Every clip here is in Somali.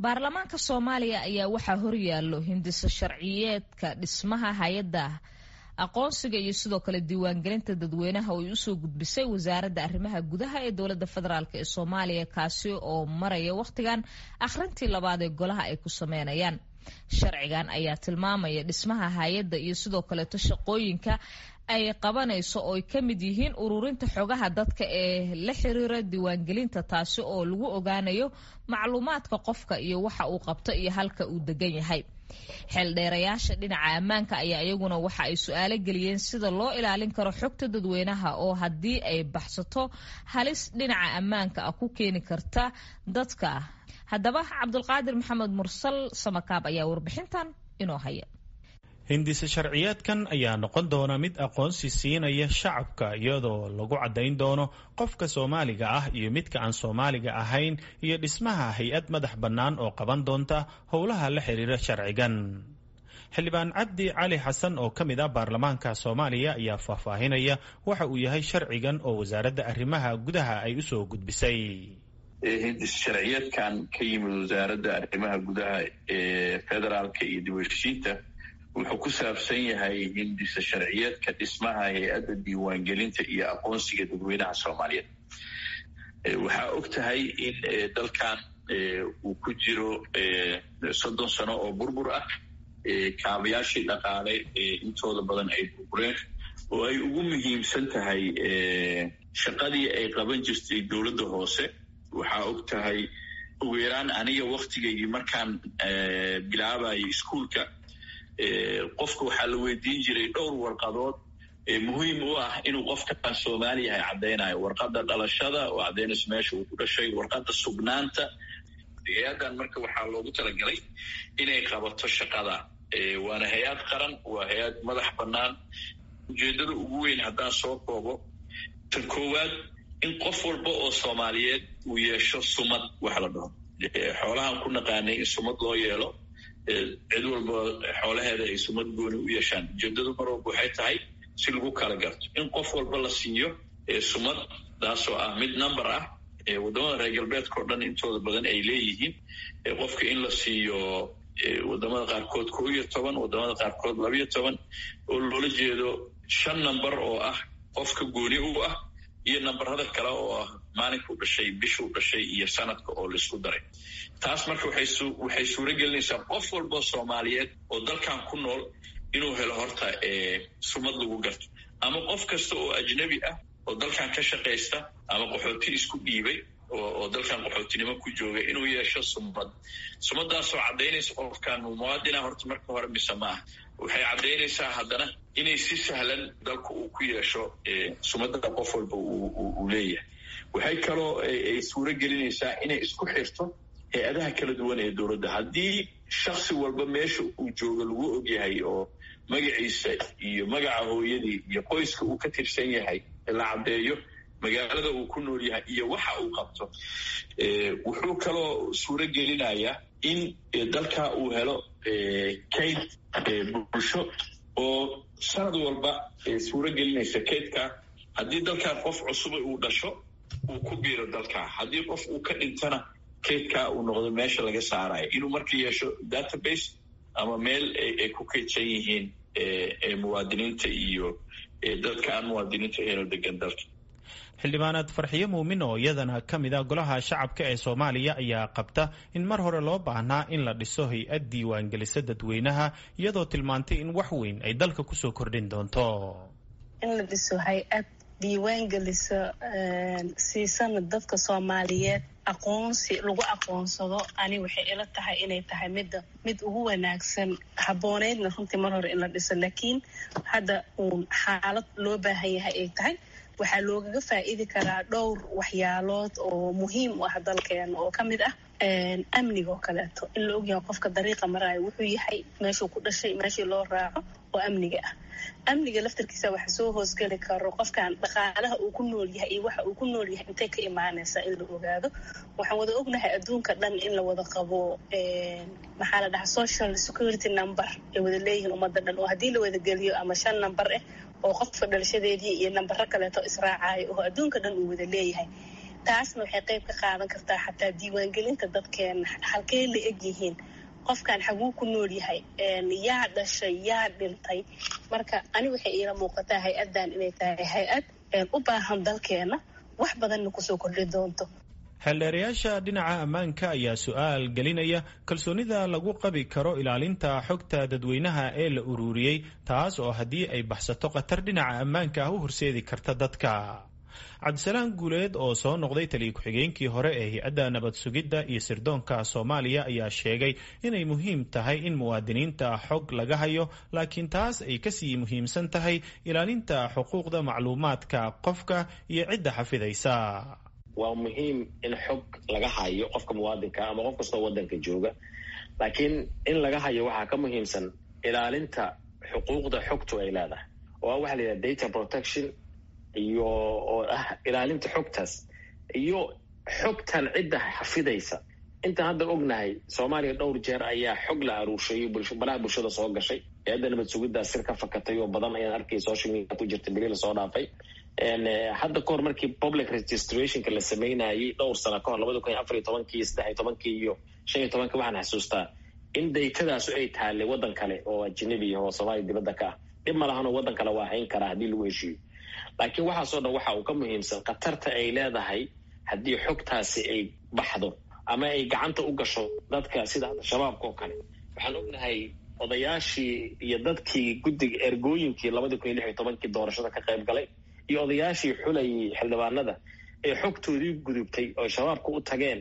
baarlamaanka soomaaliya ayaa waxaa horyaallo hindiso sharciyeedka dhismaha hay-adda aqoonsiga iyo sidoo kale diiwaangelinta dadweynaha oo ay usoo gudbisay wasaaradda arrimaha gudaha ee dowladda federaalk ee soomaaliya kaasi oo maraya wakhtigan akhrintii labaad ee golaha ay ku sameynayaan sharcigan ayaa tilmaamaya dhismaha hay-adda iyo sidoo kaleeto shaqooyinka ay qabanayso oo ay ka mid yihiin ururinta xogaha dadka ee la xiriira diiwaangelinta taasi oo lagu ogaanayo macluumaadka qofka iyo waxa uu qabto iyo halka uu degan yahay xeeldheerayaasha dhinaca ammaanka ayaa iyaguna waxa ay su-aalo geliyeen sida loo ilaalin karo xogta dadweynaha oo haddii ay baxsato halis dhinaca ammaanka ah ku keeni karta dadka haddaba cabdulqaadir maxamed mursal samakaab ayaa warbixintan inoo haya hindise sharciyeedkan ayaa noqon doona mid aqoonsi siinaya shacabka iyadoo lagu caddayn doono qofka soomaaliga ah iyo midka aan soomaaliga ahayn iyo dhismaha hay-ad madax bannaan oo qaban doonta howlaha la xiriira sharcigan xildhibaan cabdi cali xasan oo ka mid ah baarlamaanka soomaaliya ayaa faahfaahinaya waxa uu yahay sharcigan oo wasaaradda arrimaha gudaha ay usoo gudbisay hindis sharciyeedkan ka yimid wasaaradda arrimaha gudaha ee federaalka iyo dibheshiinta wuxuu ku saabsan yahay hindisa sharciyeedka dhismaha hay-adda diiwaangelinta iyo aqoonsiga dadweynaha soomaaliyeed waxaa og tahay in dalkan uu ku jiro soddon sano oo burbur ah kaabayaashii dhaqaale intooda badan ay burbureen oo ay ugu muhiimsan tahay shaqadii ay qaban jirtay dowladda hoose waxaa og tahay ugu yaraan aniga waktigaygii markaan bilaabayo iskuolka qofka waxaa la weydiin jiray dhowr warqadood muhiim u ah inuu qofkaan soomaali yahay caddaynayo warqadda dhalashada oo caddaynayso meesha uu ku dhashay warqadda sugnaanta hay-addan marka waxaa loogu talagalay inay qabato shaqada waana hay-ad qaran waa hay-ad madax bannaan ujeeddada ugu weyn haddaan soo koobo tan koowaad in qof walba oo soomaaliyeed uu yeesho sumad wax la dhaho xoolahan ku naqaanay in sumad loo yeelo cid walba xoolaheeda ay sumad gooni u yeeshaan ujeedadu mar walba waxay tahay si lagu kala garto in qof walba la siiyo sumad taasoo ah mid number ah waddamada reer galbeedka o dhan intooda badan ay leeyihiin qofka in la siiyo waddamada qaarkood koo iyo toban waddamada qaarkood labayo toban oo loola jeedo shan number oo ah qofka gooni u ah iyo nambarada kale oo ah maalinkuu dhashay bishuu dhashay iyo sanadka oo laisku daray taas marka waxay suuro gelinaysaa qof walboo soomaaliyeed oo dalkan ku nool inuu helo horta sumad lagu garto ama qof kasta oo ajnabi ah oo dalkan ka shaqaysta ama qaxooti isku dhiibay oo dalkan qaxootinimo ku jooga inuu yeesho sumad sumadaasoo caddaynaysa qofkan muwaadina horta marka hore mise maaha waxay caddaynaysaa haddana inay si sahlan dalka uu ku yeesho sumadada qof walba uu leeyahay waxay kaloo ay suuro gelinaysaa inay isku xirto hay-adaha kala duwan ee dowladda haddii shaksi walba meesha uu joogo lagu ogyahay oo magaciisa iyo magaca hooyadii iyo qoyska uu ka tirsan yahay la caddeeyo magaalada uu ku nool yahay iyo waxa uu qabto wuxuu kaloo suuro gelinayaa in dalka uu helo kayd bulsho oo sanad walba suuro gelinaysa kaydka haddii dalkan qof cusuba uu dhasho uu ku biiro dalka haddii qof uu ka dhintana kaydka uu noqdo meesha laga saarayo inuu marka yeesho database ama meel ay ku kaydsan yihiin muwaadiniinta iyo dadka aan muwaadiniinta helo degan dalka xildhibaanaad farxiyo muumin oo iyadana ka mid ah golaha shacabka ee soomaaliya ayaa qabta in mar hore loo baahnaa in la dhiso hay-ad diiwaangelisa dadweynaha iyadoo tilmaantay in wax weyn ay dalka kusoo kordhin doonto in la dhiso hay-ad diiwaangelisa siisana dadka soomaaliyeed aqoonsi lagu aqoonsado ani waxay ila tahay inay tahay midda mid ugu wanaagsan habbooneydna runtii mar hore in la dhiso laakiin hadda uun xaalad loo baahan yahay ay tahay waxaa loogaga faa'iidi karaa dhowr waxyaalood oo muhiim u ah dalkeena oo ka mid ah amniga oo kaleeto in la ogyahay qofka dariiqa maraayo wuxuu yahay meeshuu ku dhashay meeshii loo raaco oo amniga ah amniga laftarkiisa waxa soo hoosgeli karo qofkan dhaqaalaha uu ku nool yahay iyo waxa uu ku nool yahay intay ka imaanaysaa in la ogaado waxaan wada ognahay adduunka dhan in la wada qabo maxaa la dhahaa social security number ay wada leeyihiin ummadda dhan oo haddii la wada geliyo ama shan number ah oo qofka dhalashadeedii iyo nambaro kaleeto israacayo oo adduunka dhan uu wada leeyahay taasna waxay qayb ka qaadan kartaa xataa diiwaangelinta dadkeena halkee la eg yihiin qofkan xaguu ku nool yahay yaa dhashay yaa dhintay marka ani waxay iila muuqataa hay-addan inay tahay hay-ad u baahan dalkeena wax badanna kusoo kordhi doonto xeeldheerayaasha dhinaca ammaanka ayaa su-aal gelinaya kalsoonida lagu qabi karo ilaalinta xogta dadweynaha ee la ururiyey taas oo haddii ay baxsato khatar dhinaca ammaanka ah u horseedi karta dadka cabdisalaan guuleed oo soo noqday taliya ku-xigeenkii hore ee hay-adda nabad sugidda iyo sirdoonka soomaaliya ayaa sheegay inay muhiim tahay in muwaadiniinta xog laga hayo laakiin taas ay kasii muhiimsan tahay ilaalinta xuquuqda macluumaadka qofka iyo cidda xafidaysa waa muhiim in xog laga hayo qofka muwaadinka ama qof kastoo waddanka jooga laakiin in laga hayo waxaa ka muhiimsan ilaalinta xuquuqda xogtu ay leedahay oo waxa la yidhaha data protection iyo oo ah ilaalinta xogtaas iyo xogtan cidda xafidaysa intaan hadda ognahay soomaaliya dhowr jeer ayaa xog la aruursheeyo balaha bulshada soo gashay hay-adda nabad sugiddaa sir ka fakatay oo badan ayaan arkay social media ku jirta beri lasoo dhaafay hadda kahor markii public registrationka la sameynayay dhowr sano kahor labada kun iyo afar iyo tobankii iyo saddex iyo tobankii iyo shan iyo tobankii waxaan xasuustaa in daytadaasu ay taallay waddan kale oo ajnabi ah oo soomaaliya dibadda ka ah dhib ma lahanoo waddan kale waa hayn karaa haddii lagu heshiiyo laakiin waxaasoo dhan waxa uu ka muhiimsan khatarta ay leedahay haddii xogtaasi ay baxdo ama ay gacanta u gasho dadka sida hadda shabaabka oo kale waxaan ognahay odayaashii iyo dadkii guddiga ergooyinkii labadii kun iyo lix iyo tobankii doorashada ka qayb galay iyo odayaashii xulayay xildhibaanada ee xogtoodii gudubtay oo shabaabka u tageen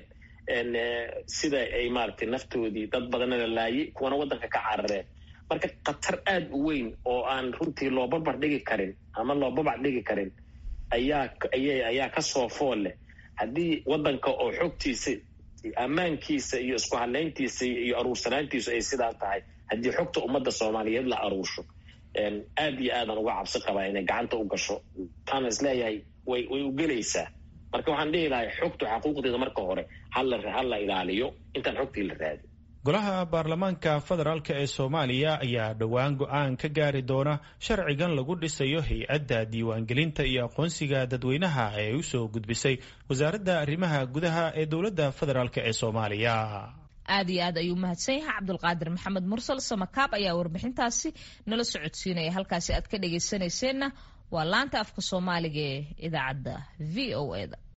sida ay maaragtay naftoodii dad badanna la laayay kuwana waddanka ka carareen marka khatar aada u weyn oo aan runtii loo barbar dhigi karin ama loo babac dhigi karin ayaa aya ayaa kasoo fool leh haddii waddanka oo xogtiisa ammaankiisa iyo isku hadlayntiisa iyo aruursanaantiisu ay sidaa tahay haddii xogta ummadda soomaaliyeed la aruursho aad iyo aadan uga cabsi qabaa inay gacanta u gasho taana isleeyahay way way u gelaysaa marka waxaan dhihi lahay xogtu xaquuqdeeda marka hore hala hala ilaaliyo intaan xogtii la raadin golaha baarlamaanka federaalk ee soomaaliya ayaa dhowaan go-aan ka gaari doona sharcigan lagu dhisayo hay-adda diiwaangelinta iyo aqoonsiga dadweynaha ee usoo gudbisay wasaaradda arrimaha gudaha ee dowladda federaalk ee soomaaliya aad iyo aad ayuu mahadsan yahay cabdulqaadir maxamed mursal samakaab ayaa warbixintaasi nala socodsiinaya halkaasi aad ka dhagaysanayseena waa laanta afka soomaaliga ee idaacadda v o e da